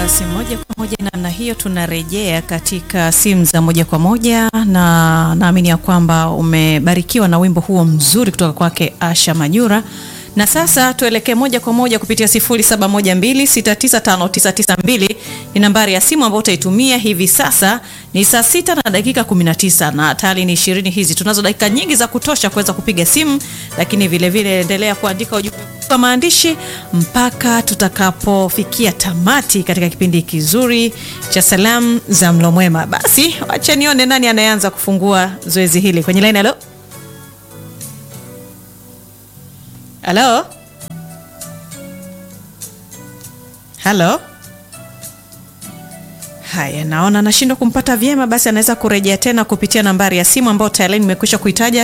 Basi moja kwa moja namna hiyo tunarejea katika simu za moja kwa moja, na naamini ya kwamba umebarikiwa na wimbo huo mzuri kutoka kwake Asha Majura. Na sasa tuelekee moja kwa moja kupitia 0712695992 ni nambari ya simu ambayo utaitumia hivi sasa. Ni saa sita na dakika 19 na tayari ni ishirini hizi. Tunazo dakika nyingi za kutosha kuweza kupiga simu, lakini vile vile endelea kuandika ujumbe kwa maandishi mpaka tutakapofikia tamati katika kipindi kizuri cha salamu za mlo mwema. Basi wacha nione nani anayeanza kufungua zoezi hili kwenye line. Halo, halo, halo. Haya, naona nashindwa kumpata vyema, basi anaweza kurejea tena kupitia nambari ya simu ambayo tayari nimekwisha kuitaja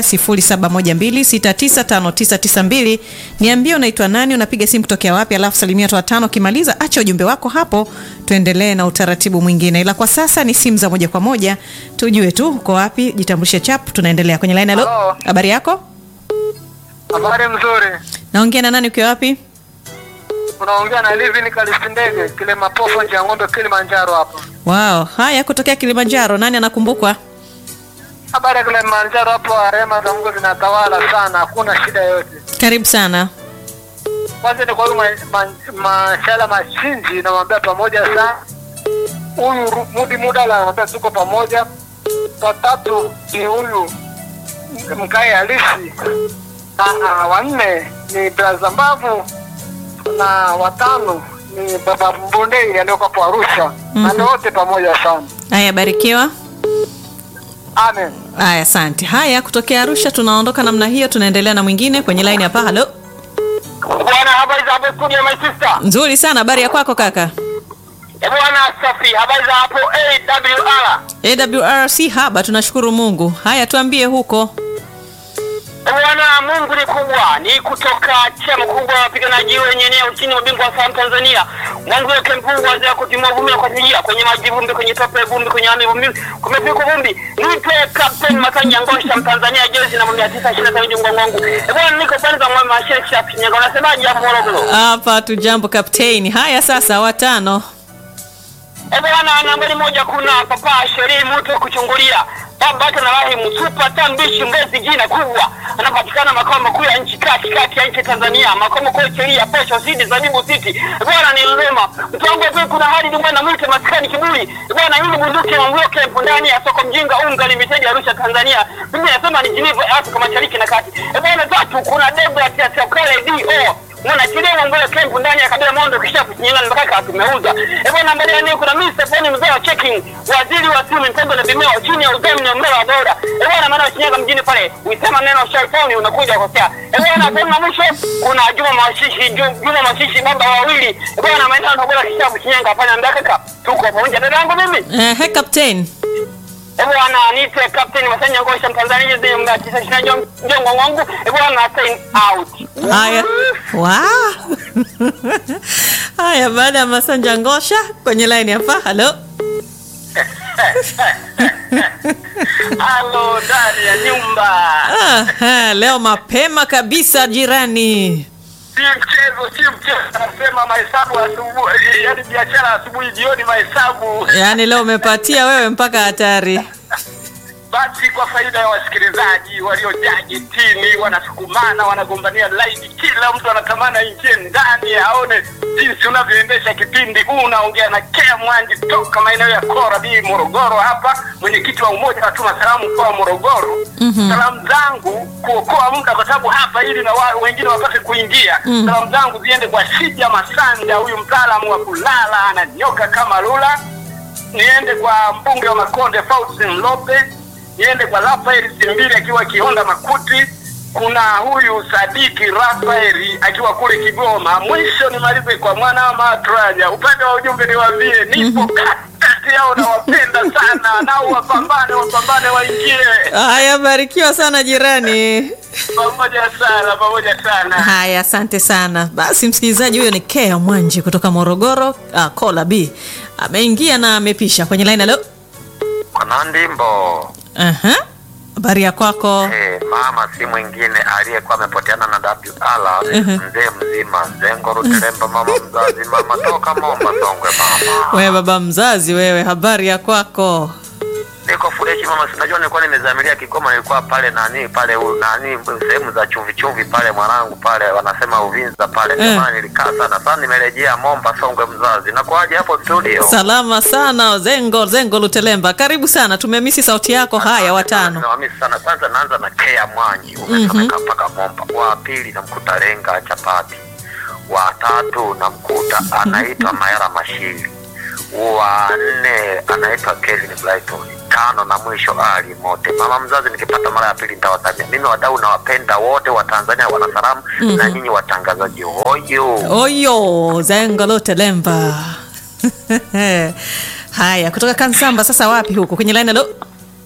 0712695992. Niambie unaitwa nani, unapiga simu kutokea wapi, alafu salimia watu watano. Ukimaliza acha ujumbe wako hapo, tuendelee na utaratibu mwingine, ila kwa sasa ni simu za moja kwa moja, tujue tu uko wapi, jitambulishe chap, tunaendelea kwenye line. Halo, Halo. habari yako? Habari mzuri. Naongea na nani, ukiwa wapi? Unaongea na Livin Kalistindege, Kilima Pofu nje ya ng'ombe Kilimanjaro hapa. Wow, haya kutokea Kilimanjaro, nani anakumbukwa? Habari ya Kilimanjaro hapo, rehema za Mungu zinatawala sana, hakuna shida yoyote. Karibu sana. Kwanza ni kwa huyu ma- ma- Mashala Mashinji, namwambia pamoja sana. Huyu Ru- Mudi Mudala namwambia tuko pamoja. Watatu ni huyu Mkai Halisi, na wanne ni Braza Mbavu, na watano ni Baba Mbondei aliyoko hapo Arusha. Na Mhm. ni wote pamoja sana. Haya, barikiwa. Amen. Haya, asante. Haya, kutokea Arusha tunaondoka namna hiyo, tunaendelea na mwingine kwenye line hapa. Halo, Bwana, habari za hapo studio, my sister? nzuri sana. Habari ya kwako kaka? Eh, Bwana safi, habari za hapo AWR? AWR si haba, tunashukuru Mungu. Haya, tuambie huko. Eh, Bwana, Mungu ni kubwa, ni kutoka chama kubwa wapiganaji wenye eneo chini ya ubingwa wa salamu Tanzania. Mwanzo wake mkuu wazee kutimua vumbi na kuachilia kwenye maji vumbi, kwenye tope vumbi, kwenye ami vumbi, kumepigwa vumbi. Nipe Captain Masanja Ngosha Mtanzania jezi na mia tisa ishirini na tano jungo wangu. Eh, Bwana, niko pale za mwema Sheikh Shinyanga. Unasemaje hapo Morogoro? Hapa tu jambo kapteni. Haya sasa, watano. Eh, bwana nambari moja kuna papa sherii mtu kuchungulia baba yake na Rahimu super tambishi mbezi jina kubwa anapatikana makao makuu ya nchi kati kati ya nchi Tanzania makao makuu ya sheria posho sidi zabibu city Eh, bwana ni Lema mtongo tu kuna hadi dumwe na mwite maskani kiburi Eh, bwana yule bunduki wa mloke ndani ya soko mjinga unga limited Arusha Tanzania mimi nasema ni Geneva Afrika Mashariki na Kati Eh, bwana tatu kuna Debra Tia Kale DO mwana kilimo mbele kempu ndani ya kabila mondo kisha kuchinyana mpaka tumeuza eh bwana mbele ya kuna Mr. Foni mzee wa checking waziri wa simu mpengo na vimeo chini ya udhamini wa mbele wa bora eh bwana maana Shinyanga mjini pale uisema neno shaiphone unakuja kosea eh bwana kuna mwisho kuna Juma Mashishi Ju- Juma Mashishi baba wawili eh bwana maana na bora kisha kuchinyanga hapana ndakaka tuko pamoja dada yangu mimi Eh, kapteni. eh bwana niite captain Masanya Ngosha Mtanzania ndio mga tisa shina jongo wangu eh bwana sign out Haya. Wow. Haya, baada ya Masanja Ngosha kwenye line hapa. Halo. Halo ndani ya nyumba. Aha, leo mapema kabisa jirani. Si mchezo, si mchezo. Anasema mahesabu asubuhi, yaani biashara asubuhi, jioni mahesabu. Yaani leo umepatia wewe mpaka hatari. Basi kwa faida ya wasikilizaji waliojaa getini, wanasukumana, wanagombania laini, kila mtu anatamani aingie ndani aone jinsi unavyoendesha kipindi. Huu unaongea na Kea Mwanji toka maeneo ya Kora B Morogoro hapa, mwenyekiti wa umoja wa tuma salamu mkoa wa Morogoro. Salamu zangu kuokoa muda, kwa sababu hapa ili na wa, wengine wapate kuingia. Salamu zangu ziende kwa Shija Masanja, huyu mtaalamu wa kulala ananyoka kama lula niende kwa mbunge wa Makonde Faustin Lope, niende kwa Rafael Simbili akiwa Kihonda Makuti, kuna huyu Sadiki Rafaeli akiwa kule Kigoma. Mwisho nimalize kwa mwana wa Matraja. Upande wa ujumbe niwaambie, nipo kati yao, nawapenda sana, nao wapambane, wapambane, waingie Haya, barikiwa sana jirani. pamoja sana, pamoja sana. Haya, asante sana. Basi msikilizaji, huyo ni Kea Mwanji kutoka Morogoro, uh, Kola B ameingia na amepisha kwenye line. Halo. Mwanandimbo Aha. Habari ya kwako? Eh, mama si mwingine aliyekuwa amepoteana na WR mzee mzima Zengo Ruteremba, mama mzazi, mama toka Momba Songwe. Mama Wewe baba mzazi wewe, habari ya kwako? niko freshi mama, sinajua nilikuwa nimezamilia Kigoma, nilikuwa pale nani pale u- nani sehemu za chumvi chumvi pale mwanangu pale wanasema Uvinza pale, ndio Eh. maana nilikaa sana sana, nimerejea Momba Songwe mzazi. Nakuaje hapo studio? Salama sana Zengo Zengo Lutelemba, karibu sana, tumemisi sauti yako. Haya, watano. Nawamisi sana. Kwanza naanza na Kea Mwanyi, umesomeka mpaka Momba. Wa pili namkuta Lenga Chapati. Wa tatu namkuta anaitwa Mayara Mashiri. Wa nne anaitwa Kevin Brighton. Tano na mwisho Ali Mote. Mama mzazi, nikipata mara ya pili nitawatamia. Mimi wadau nawapenda wote wa Tanzania wanasalamu na nyinyi watangazaji hoyo. Oyo Zengo Lutelemba. Haya, kutoka Kansamba sasa wapi huko kwenye line? Halo,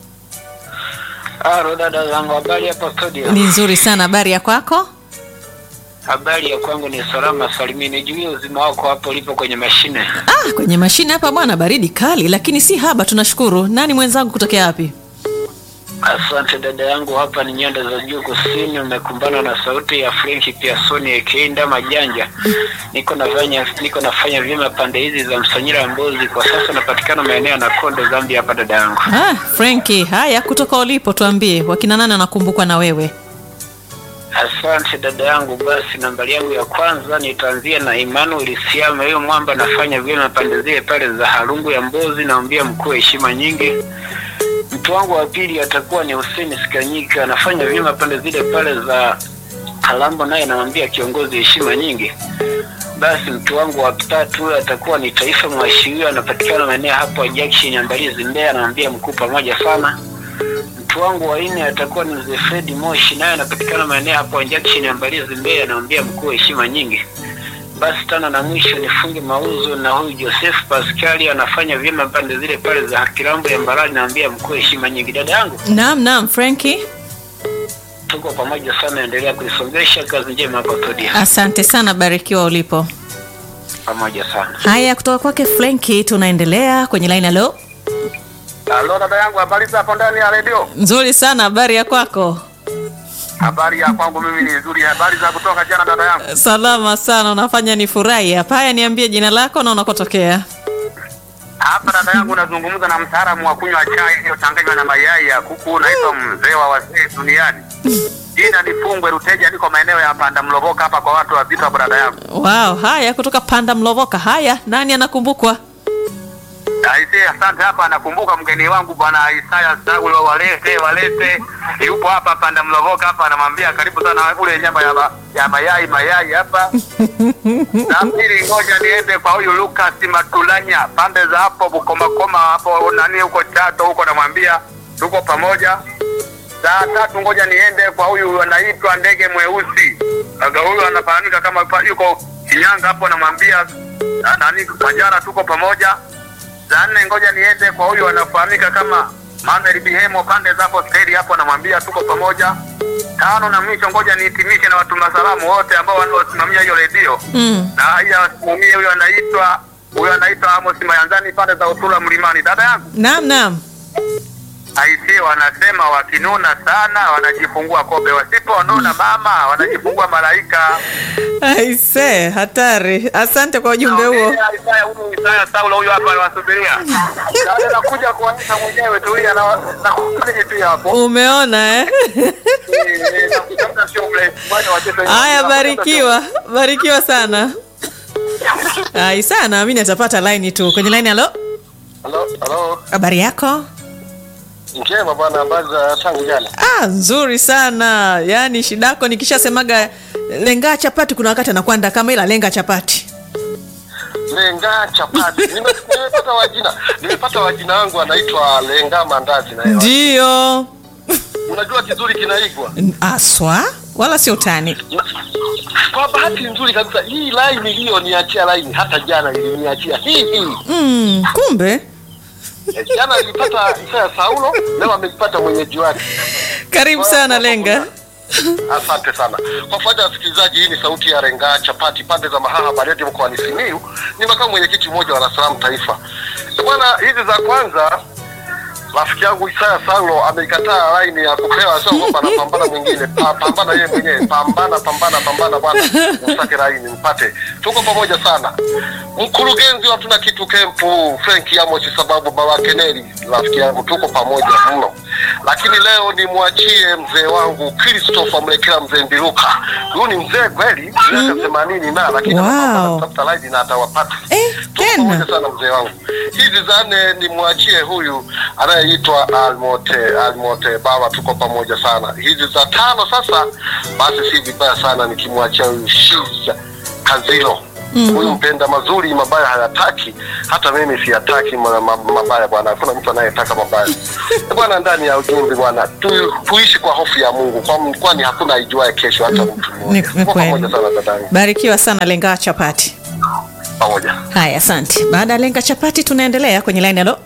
Halo dada zangu, habari hapa studio? ni nzuri sana. Habari ya kwako? Habari ya kwangu ni salama salimini. Juu ya uzima wako hapo ulipo kwenye mashine. Ah, kwenye mashine hapa bwana, baridi kali, lakini si haba. Tunashukuru. Nani mwenzangu kutokea wapi? Asante dada yangu, hapa ni nyanda za juu kusini. Umekumbana na sauti ya Frenki Piasoni Ekeenda Majanja. Niko nafanya niko nafanya vyema pande hizi za Msanyira Mbozi. Kwa sasa napatikana maeneo ya Nakonde, Zambia hapa dada yangu. Ah, Franki, haya kutoka ulipo tuambie, wakina nani anakumbukwa na wewe? Asante dada yangu. Basi nambari yangu ya kwanza nitaanzia na Emmanuel Siama, huyo mwamba anafanya vyema pande zile pale za Harungu ya Mbozi, naambia mkuu heshima nyingi. Mtu wangu wa pili atakuwa ni Hussein Sikanyika, anafanya vyema pande zile pale za Kalambo, naye namwambia kiongozi heshima nyingi. Basi mtu wangu wa tatu huyo atakuwa ni Taifa Mwashirio, anapatikana maeneo hapo Junction ya Mbalizi Mbeya, anamwambia mkuu pamoja sana mtu wangu wa nne atakuwa ni mzee Fredi Moshi, naye anapatikana maeneo hapo junction ya Mbalizi Mbeya, anaambia mkuu heshima nyingi. Basi tano na mwisho nifunge mauzo na huyu Joseph Pascali anafanya vyema pande zile pale za Kirambo ya Mbarali, naambia mkuu heshima nyingi. Dada yangu, Naam, naam, Franki, tuko pamoja sana, endelea kuisongesha kazi njema hapo studio. asante sana, barikiwa ulipo. Pamoja sana. Haya, kutoka kwake Franki tunaendelea kwenye line. Halo, Halo dada yangu, habari za hapo ndani ya redio? nzuri sana, habari ya kwako? Habari ya kwangu mimi ni nzuri. Habari za kutoka jana dada yangu? Salama sana, unafanya ni furahi hapa. Haya, niambie jina lako na unakotokea. Hapa dada yangu nazungumza na mtaalamu wa kunywa chai iliyochanganywa na mayai ya kuku, naitwa mzee wa wazee duniani. Jina ni Fungwe Ruteja, niko maeneo ya Panda Mlovoka hapa kwa watu wazito hapo dada yangu. Wow, haya kutoka Panda Mlovoka. Haya, nani anakumbukwa? Aisee, asante. Hapa nakumbuka mgeni wangu bwana Isaya Saulo, walete walete, yupo hapa Panda Mlovoka hapa, anamwambia karibu sana ule nyama ya, ma, ya mayai mayai hapa. Na pili, ngoja niende kwa huyu Lucas Matulanya pande za hapo Bukomakoma hapo nani huko Chato huko, namwambia tuko pamoja. Saa tatu, ngoja niende kwa huyu anaitwa ndege mweusi, aga huyu anafahamika kama pa- yuko Shinyanga hapo, namwambia ah, nani Majara, tuko pamoja. Saa nne, ngoja niende kwa huyu anafahamika kama Manuel Bihemo pande za hapo stedi hapo, namwambia tuko pamoja. Tano na mwisho, ngoja nihitimishe na watuma salamu wote ambao wanaosimamia hiyo redio Mm. na haya wasimamie. Huyo anaitwa huyo anaitwa Amos Mayanzani pande za Utula Mlimani. Dada yangu Naam, naam. aisee, wanasema wakinuna sana wanajifungua kobe, wasiponuna mama wanajifungua malaika. Aise, hatari. Asante kwa ujumbe huo. Naongea Isaya huyu Isaya Saulo huyo hapa anawasubiria. Dada nakuja kuonyesha mwenyewe tu ya na nakuja tu hapo. Umeona eh? Eh, nakutafuta sio mle. Bwana watoto. Haya, barikiwa, barikiwa sana. Ai sana, naamini atapata line tu kwenye line. Halo, Halo, halo. habari yako? Njema bwana, habari za tangu jana. Ah, nzuri sana. Yaani shida yako nikishasemaga lenga chapati, kuna wakati anakwanda kama ila lenga chapati. Lenga chapati. Nime- Nimepata wajina. Nimepata wajina wangu anaitwa Lenga Mandazi na yeye. Ndio Unajua kizuri kinaigwa. aswa, wala sio utani. Na- Kwa bahati nzuri kabisa hii line iliyoniachia line hata jana iliniachia hii hii. Mm, kumbe Eh, Jana nilipata Isaya Saulo, leo ameipata mwenyeji wake. karibu sana lenga. Asante sana kwa faida ya wasikilizaji. Hii ni sauti ya Renga Chapati, pande za Mahaha, Bariadi, mkoani Simiyu. Ni makamu mwenyekiti mmoja wa Salaam Taifa. Eh, Bwana, hizi za kwanza rafiki yangu Isaya Saulo ameikataa laini ya kupewa, sio kwamba anapambana mwingine, pa, pambana yeye mwenyewe, pambana pambana pambana bwana, usake laini mpate. Tuko pamoja sana. Mkurugenzi wa tuna kitu kempu Frank Amos, sababu baba Keneli, rafiki yangu, tuko pamoja mno, lakini leo nimwachie mzee wangu Christopher Mlekela, mzee Mbiluka. Huyu ni mzee kweli, miaka themanini na lakini Wow. anapambana kutafuta laini na atawapata. Eh, Tuko tena. pamoja sana mzee wangu. Hizi za nne nimwachie huyu anayeitwa Almote Almote Baba, tuko pamoja sana. Hizi za tano sasa, basi si vibaya sana nikimwachia huyu Shiza Kazilo huyu mpenda mazuri, mabaya hayataki. Hata mimi siyataki ma, ma, mabaya bwana, hakuna mtu anayetaka mabaya Eh, bwana. Ndani ya ujumbe bwana, tu, tuishi kwa hofu ya Mungu, kwa- kwani hakuna aijuaye kesho, hata mtu Ni mmoja. ni Tuko pamoja kweli. sana dadangu, Barikiwa sana Lenga Chapati. pamoja. Haya, asante. Baada ya Lenga Chapati, tunaendelea kwenye line. Halo,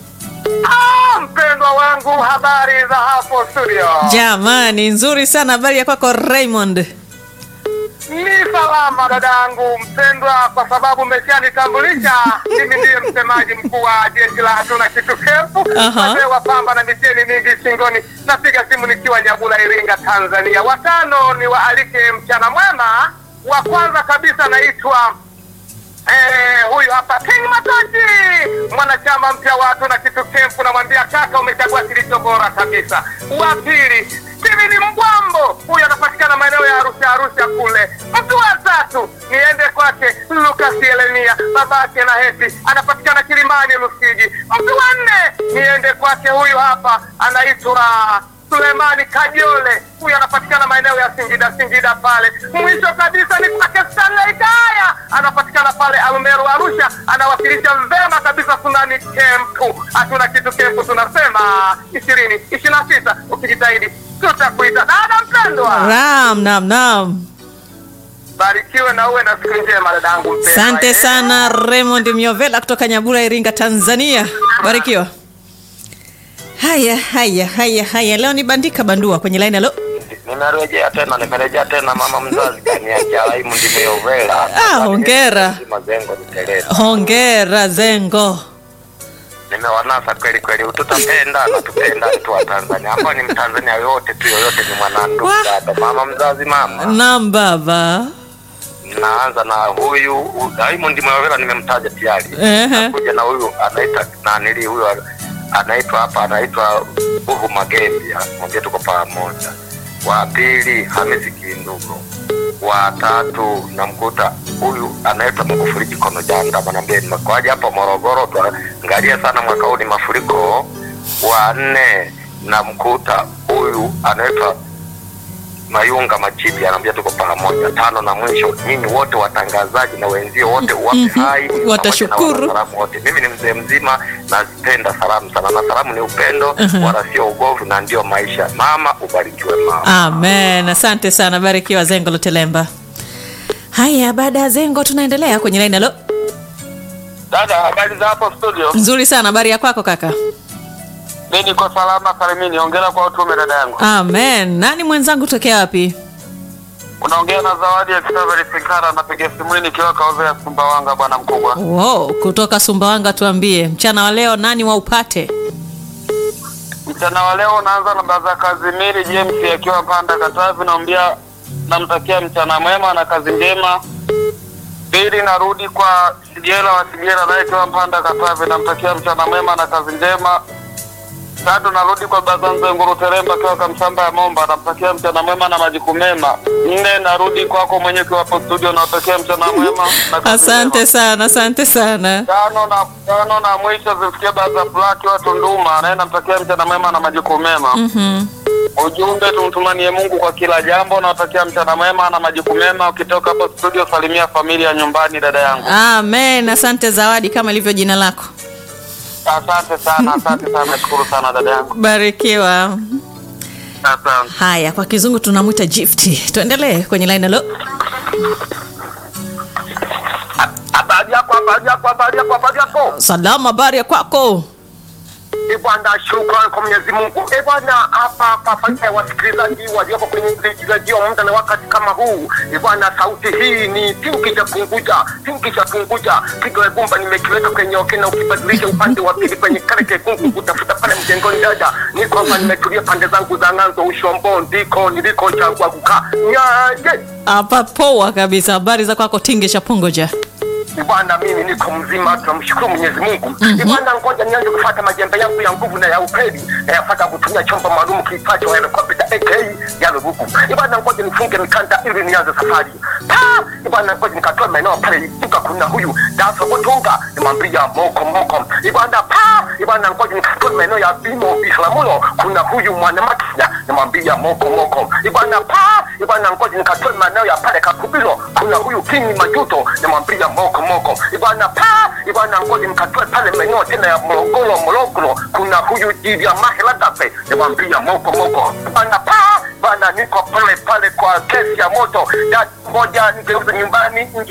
Ah, mpendwa wangu, habari za hapo studio? jamani, nzuri sana. Habari ya kwako Raymond? Ni salama dadangu mpendwa, kwa sababu umeshanitambulisha. Mimi ndiye msemaji mkuu wa jeshi la hatuna kitu kefu, Aha. wazee wa pamba na miteni mingi shingoni. Napiga simu nikiwa Nyabula, Iringa, Tanzania. Watano ni waalike mchana mwema. Wa kwanza kabisa naitwa Eh, huyu hapa King Mataji, mwanachama mpya wa Hatuna Kitu Kempu. Namwambia kaka, umechagua kilicho bora kabisa. Wa pili Steven Mbwambo, huyu anapatikana maeneo ya Arusha, Arusha kule. Mtu wa tatu niende kwake Lucas Yeremia, babake na Heti, anapatikana Kilimani Lusiji. Mtu wa nne niende kwake huyu hapa anaitwa Sulemani Kajole, huyu anapatikana maeneo ya Singida, Singida pale. Mwisho kabisa ni kwake Stanley Kaya, anapatikana pale Arumeru, Arusha, anawakilisha vema kabisa Sunani Kempu. Hatuna kitu Kempu, tunasema ishirini ishirini na sita. Ukijitahidi tutakuita dada mpendwa. Ram, nam, nam. Barikiwe na uwe na siku njema dadangu mpendwa. Asante Eh. sana Raymond Miovela kutoka Nyabura, Iringa, Tanzania. Barikiwa. Haya, haya, haya, haya. Leo ni bandika bandua kwenye line. Halo, Nimerejea tena, nimerejea tena, mama mzazi kaniacha Raimundi Meyovela. Ah, hongera. Mazengo niteleza. hongera Zengo. Nimewanasa kweli kweli, tutapenda na tupenda tu wa Tanzania, ambao ni Mtanzania yoyote tu, yoyote ni mwanandugu Wah. dada, mama mzazi, mama. Nam baba. Naanza na huyu hu- Raimundi Meyovela, nimemtaja tayari. Ehe. Nakuja na huyu anaita nanili, huyu anaitwa hapa, anaitwa Buhu Magembi, mwambie tuko pamoja. Wa pili Hamisi Kindugo, wa tatu namkuta huyu anaitwa Magufuli Jikono Janda, mwambie nimekwaje hapa Morogoro, tuangalie sana mwaka huu ni mafuriko. Wa nne namkuta huyu anaitwa Mayunga Machibi anaambia tuko pamoja. Tano na mwisho, nyinyi wote watangazaji na wenzio wote uwape Mhm. hai pamoja na Watashukuru. wanasalamu wote. Mimi ni mzee mzima, nazipenda salamu sana, na salamu ni upendo Mhm. wala sio ugovu, na ndio maisha. Mama ubarikiwe mama. Amen. Asante sana, barikiwa Zengo Lutelemba. Haya, baada ya Zengo tunaendelea kwenye line. Halo, Dada, habari za hapo studio? nzuri sana. Habari ya kwako kaka? Mimi niko salama salimini. Hongera kwa utume dada yangu. Amen. Nani mwenzangu tokea wapi? Unaongea na Zawadi ya Kisaveri Sikara, napiga simu nikiwa kauza ya Sumbawanga, bwana mkubwa. Wow, kutoka Sumbawanga. Tuambie mchana wa leo nani wa upate? Mchana wa leo unaanza na Baza Kazimiri James akiwa Panda Katavi, naambia namtakia mchana mwema na kazi njema. Pili narudi kwa Sigela wa Sigela naye akiwa Panda Katavi, namtakia mchana mwema na kazi njema. Tatu narudi kwa Bazanze Nguru Teremba akiwa Kamsamba ya Momba, namtakia mchana mwema na majukumu mema. Nne narudi kwako mwenye ukiwa hapo studio, natakia mchana mwema na kazi Asante njema. sana, asante sana. Tano na tano na mwisho zifikie Baza Black wa Tunduma, naye namtakia mchana mwema na majukumu mema. Mhm. Ujumbe tumtumanie Mungu kwa kila jambo. Nawatakia mchana mwema na majukumu mema. Ukitoka hapo studio, salimia familia nyumbani, dada yangu. Amen. Asante Zawadi, kama ilivyo jina lako. Asante sana, asante sana, nashukuru sana dada yangu, Barikiwa. asante. Haya, kwa kizungu tunamwita gift. Tuendelee kwenye line. Halo, Habari yako, habari yako, habari yako, habari yako. salama. Habari ya kwako? E bwana, shukrani kwa Mwenyezi Mungu. E bwana, hapa hapa faida ya wasikilizaji walioko kwenye redio muda na wakati kama huu. E bwana, sauti hii ni tingi cha punguja, tingi cha punguja. Kigo ya gumba nimekiweka kwenye oke na ukibadilisha upande wa pili kwenye kale kekungu kutafuta pale mjengoni dada. Niko hapa nimetulia pande zangu za ng'anzo Ushombo, ndiko niliko chagua kukaa. Nyaje. Hapa poa kabisa. Habari za kwako Tingisha Pungoja? Bwana, mimi niko mzima, tunamshukuru Mwenyezi Mungu. Bwana, ngoja nianze kufuata majembe yangu ya nguvu na ya ukweli na yafuata kutumia chombo maalum kiitwacho helikopta aka ya lubuku. Bwana, ngoja nifunge mikanda ili nianze safari. Pa! Bwana, ngoja nikatoa maeneo pale duka, kuna huyu Daso Butunga, nimwambia moko moko. Bwana, pa! Bwana, ngoja nikatoa maeneo ya Bimo Bislamulo, kuna huyu mwanamake, nimwambia moko moko. Bwana, pa! Bwana, ngoja nikatoa maeneo ya pale Kakubilo, kuna huyu King Majuto, nimwambia moko moko. Bwana, pa! Bwana, ngoja nikatoe pale maeneo tena ya Morogoro Morogoro, kuna huyu Jiria Maheladape, nimwambia moko moko. Bwana, pa! Bwana, niko pale pale kwa kesi ya moto. Dada moja nigeuza nyumbani, ingine